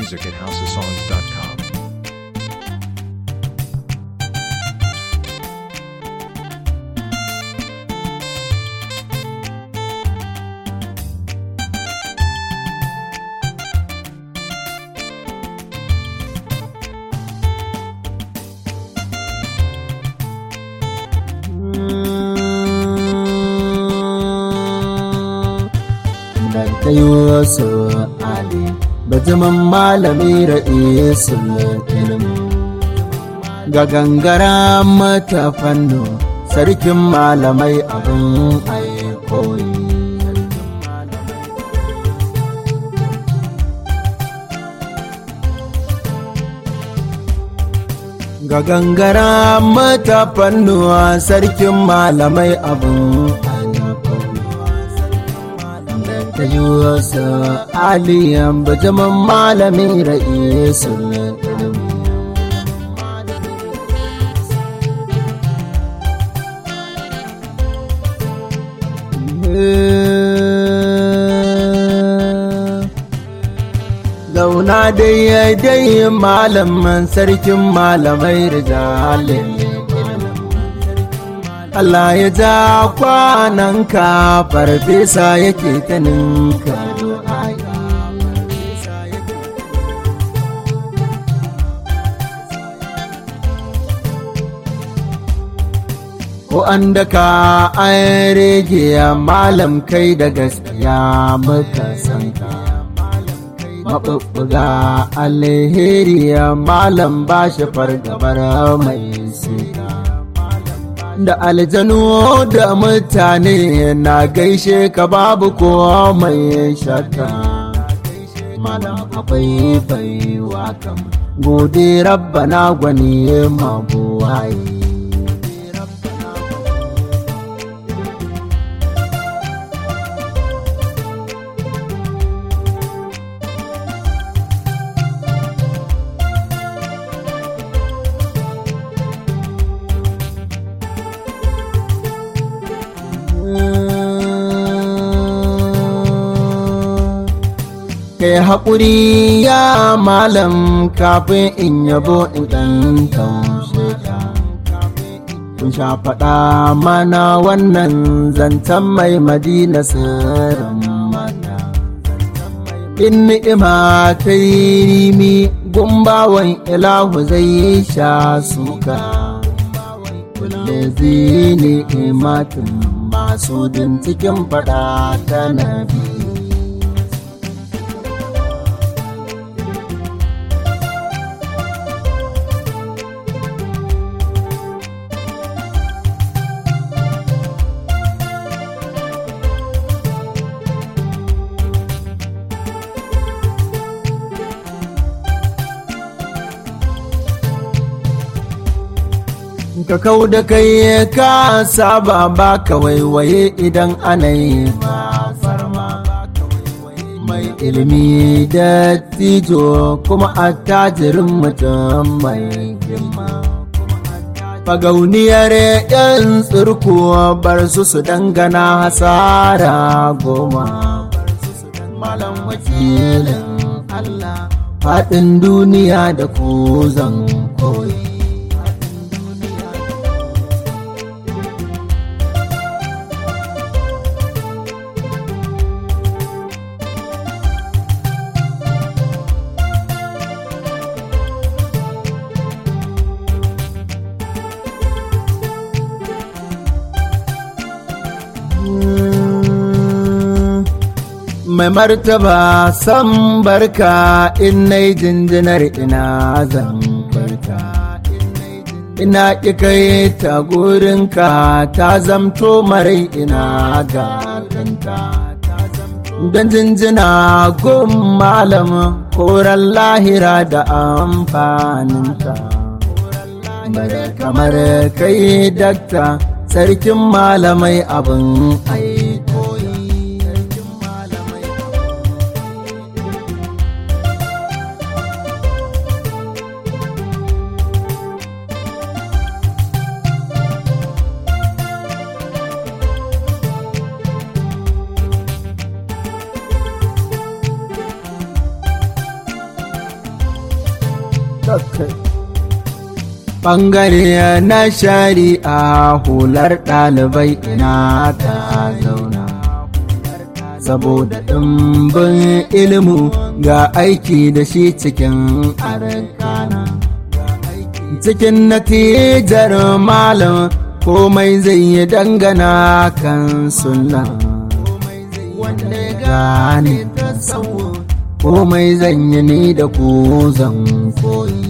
music at houseofsongs.com. da Yusuf Ali bajiman malami ra'isul ilmi ga gangara mata fanno sarkin malamai abin aikoyi ga gangara mata fannuwa sarkin malamai abin ta yi wasu aliyan bajaman malamin ra'isul Zauna dai dai malaman sarkin malamai rijalin Allah ya ja kwananka farfesa yake ta ninka Ko an daka an rege malam kai da gaskiya muka san ka. Maɓuɓɓuga alheri malam ba shi fargabar mai sika. da aljanu da mutane na gaishe ka babu kowa mai shakka malam akwai baiwa kam gode rabbana gwani mabuwaye kai haƙuri ya malam kafin in yabo in ɗan taushe ka kun sha faɗa mana wannan zancen mai madina sirrin mata in ni'ima ta yi rimi gumbawan ilahu zai sha suka kulle zini imatin masu din cikin faɗa ta nabi ka kau da kai ka saba ba ka waiwaye idan ana yi mai ilimi da tijo kuma attajirin mutum mai girma fagauniyar yan tsirkuwa bar su su dangana hasara goma malam wakilin allah faɗin duniya da ku zan koyi mai martaba san barka in na jinjinar ina zan barka ina ƙi kai ta gurinka ta zamto marai ina gaganta don jinjina gun malam koran lahira da amfaninta bare kamar kai dakta sarkin malamai abin aiko ɓangare na shari'a hular ɗalibai ina ta zauna saboda ɗimbin ilimu ga aiki da shi cikin arkana cikin natijar malam komai zai yi dangana kan sunna wanda ya gane ta komai zan yi ni da ku zan koyi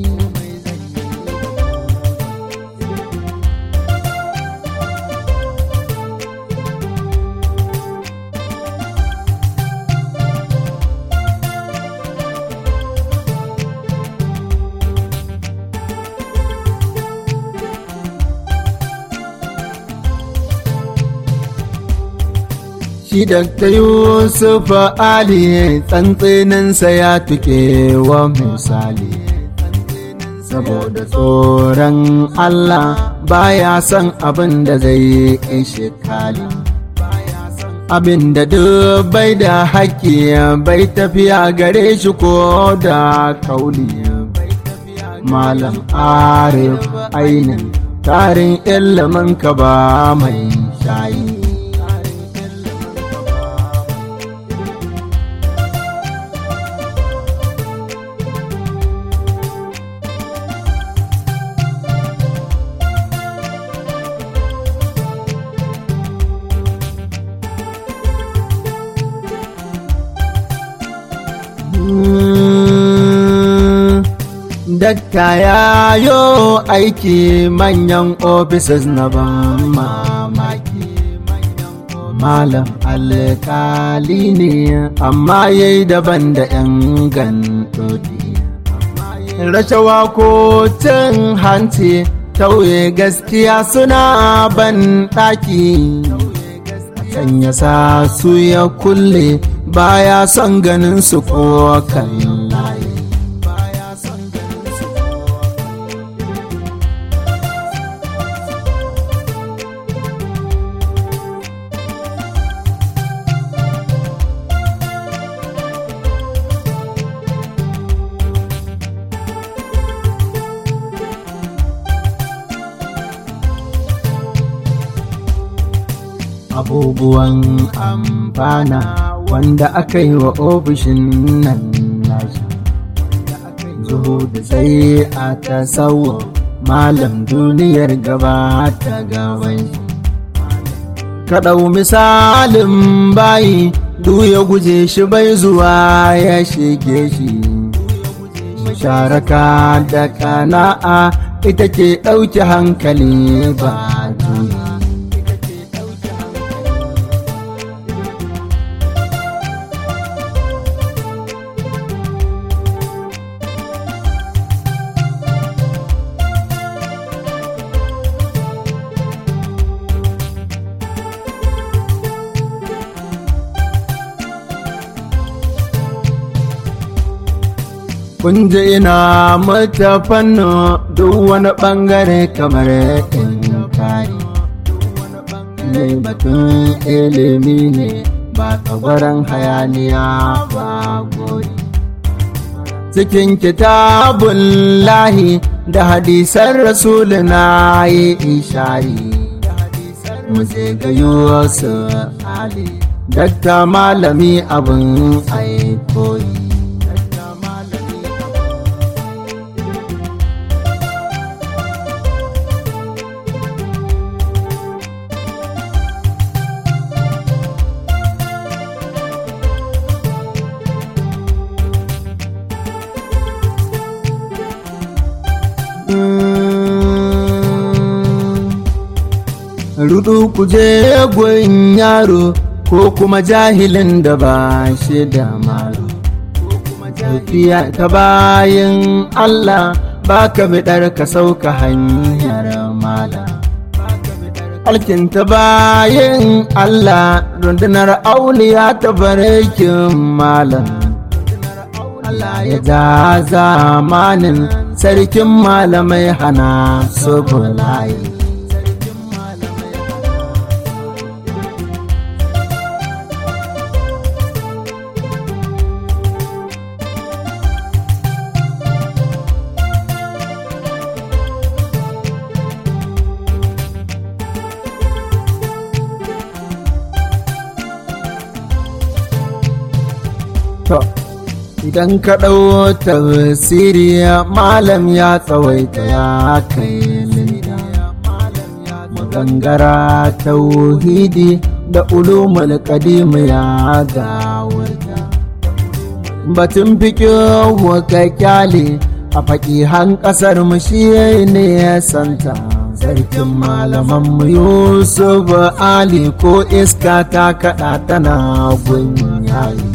shi Dr. Yusuf Ali tsantseninsa ya tuke wa misali saboda tsoron Allah baya son abin da zai ishe kali abin da duk bai da haƙƙi bai tafiya gare shi ko da kauli malam arif ainin tarin ilimin ka ba mai shayi Dakta ya yo aiki manyan offices na ban mamaki. Malam alkali ne amma ya yi daban da ‘yan gantodi. Rashawa ko cin hanci tauye gaskiya suna ban ɗaki. Can ya sa su ya kulle baya son ganin su ko kan layi. abubuwan amfana wanda aka yi wa ofishin nan nashi zuhu da sai a tasawo malam duniyar gaba ta gaban kaɗau misalin bayi duk ya guje shi bai zuwa ya shige shi musharaka da kana'a ita ke ɗauki hankali ba juyi kun ji ina mata fanno duk wani bangare kamar in kari ne batun ilimi ne ba tsagwaron hayaniya ba gori cikin kitabun lahi da hadisan rasulu na yi ishari mu gayo su ali dakta malami abin aikoyi rudu kuje gun yaro ko kuma jahilin da ba shi da malo tafiya ta bayan Allah ba ka biɗar ka sauka hanyar mala alkinta bayan Allah rundunar auliya ta barkin malam Allah ya ja zamanin sarkin malamai hana su bulayi to idan ka ɗau tafsiri malam ya tsawaita ya kai linda magangara tauhidi da ulumul qadim ya gawurta batun fikihu ka kyale a faƙihan ƙasar mu shi ne ya santa sarkin malaman mu yusuf ali ko iska ta kaɗa tana gunyayi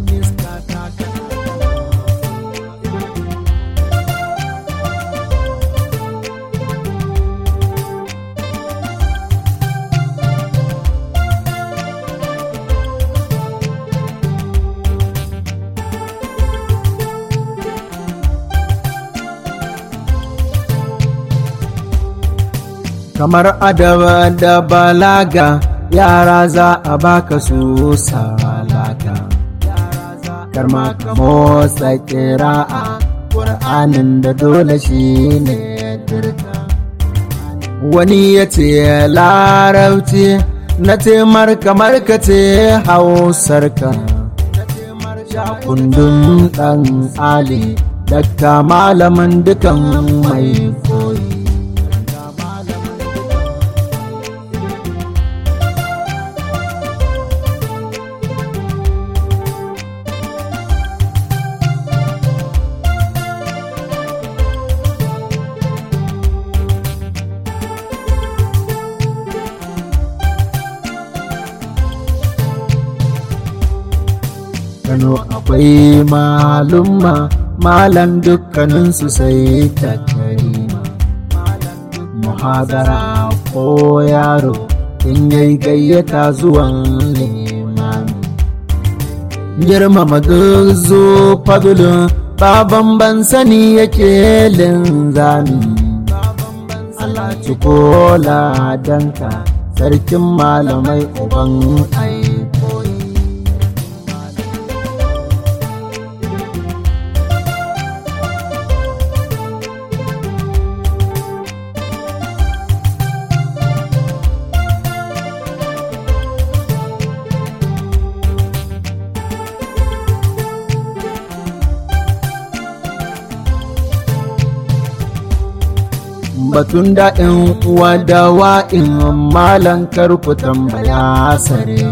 kamar adaba da balaga yara za a baka su salaka karma ka motsa kira'a ƙur'anin da dole shi ne dirka wani ya ce larabci na temar kamar ka ce hausarka kundin ɗan ali dakta malamin dukan mai koyi Kano akwai malumma malam dukkaninsu sai ta karima muhadara ko yaro in yayi gayyata zuwan limami girmama zo fadulun baban ban sani yake linzami Allah ci kola danka sarkin malamai uban aikoyi batun daɗin uwa da wa'in malan karku tambaya sare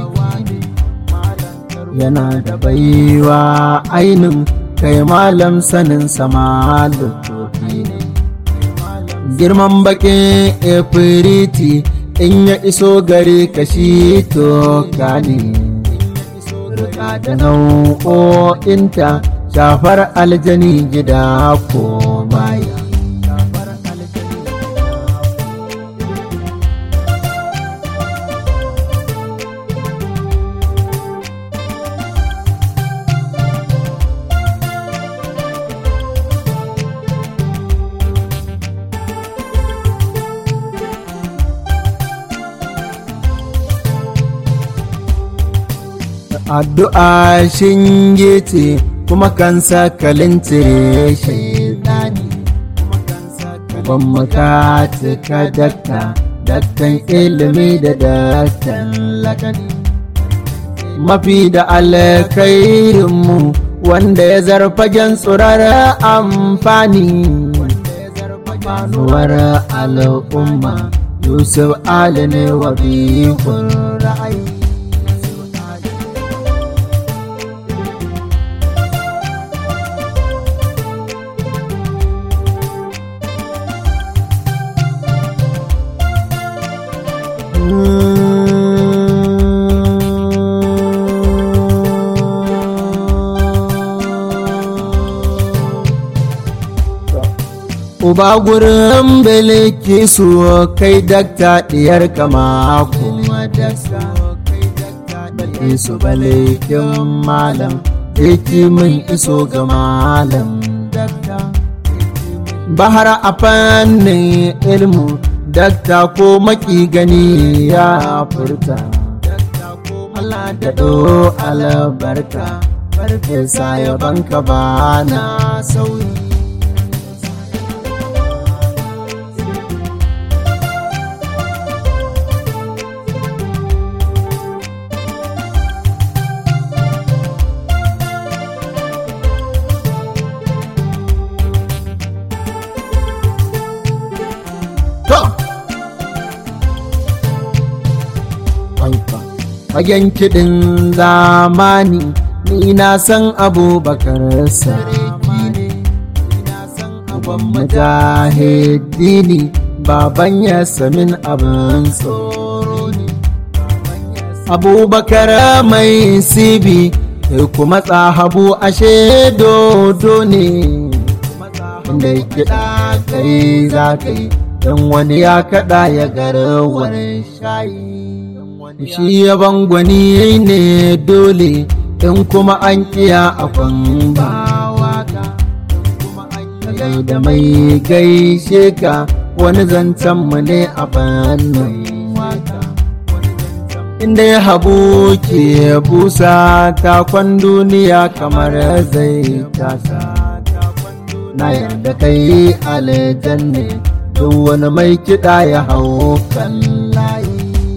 yana da baiwa ainin kai malam sanin sama lutofi ne girman bakin efiriti in ya iso gare kashi to gane rika da nau'o'inta shafar aljani gida ko baya addu'a shinge ce kuma kan sakalin cire shaidani ban mukata ka dakta daktan ilimi da daktan lakani mafi da alkhairinmu wanda ya zarfagen tsurar amfani manuwar al'umma yusuf ali ne wa bikun ra'ayi Uba gurin biliki su kai dakta diyar kama kuma dakta Bale su balikin malam Eki min iso ga malam dakta Bahar a fannin ilmu dakta ko maki gani ya furta Allah da do albarka farfesa ya banka ba na sauyi fagen kiɗin zamani ni na san abubakar sarki ne uban mujahidini baban ya samin abin tsoro ne abubakar mai sibi kai kuma tsahabu ashe dodo ne inda kiɗa kai za ka yi don wani ya kaɗa ya garawar shayi shi ya bangwani ne dole in kuma an kiya a ba da mai gaishe ka wani zancen mu ne a fannin inda ya habu ke busa takwan duniya kamar zai tasa na yarda kai aljanne duk wani mai kiɗa ya hau kan layi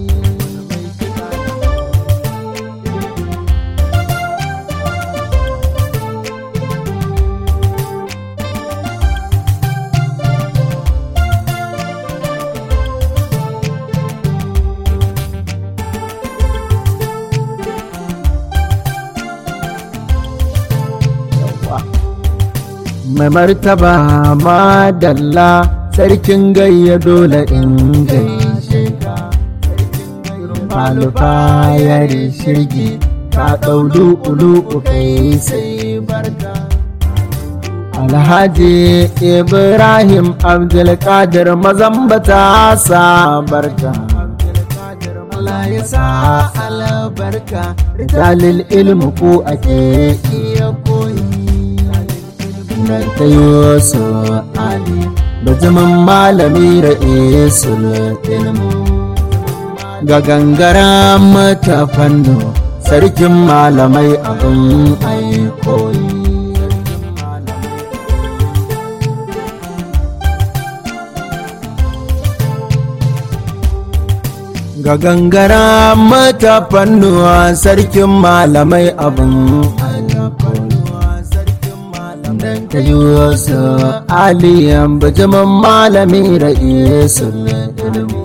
mai martaba madalla sarkin gayya dole in gaishe ka malufa ya shirgi ka ɗau ulu kai sai barka alhaji ibrahim abdulkadir mazambata sa barka Allah ya sa albarka rijalil ilmu ko ake iya koyi nan ta yosu ali da zaman malami ra'isul ilmu ga gangara mata fanno sarkin malamai abin aikoyi ga gangara mata fannuwa sarkin malamai abin ta yi wasu aliyan bijimin malami ra'isul ilmi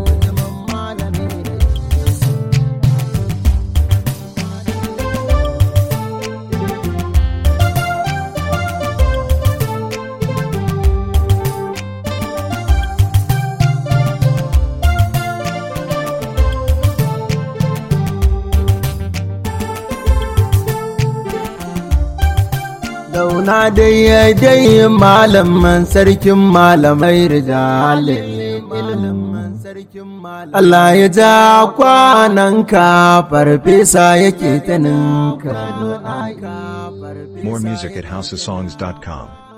Dauna dai dai malaman sarkin malamai rijalin Allah ya ja kwananka farfesa yake ta ninka. More music at houseofsongs.com.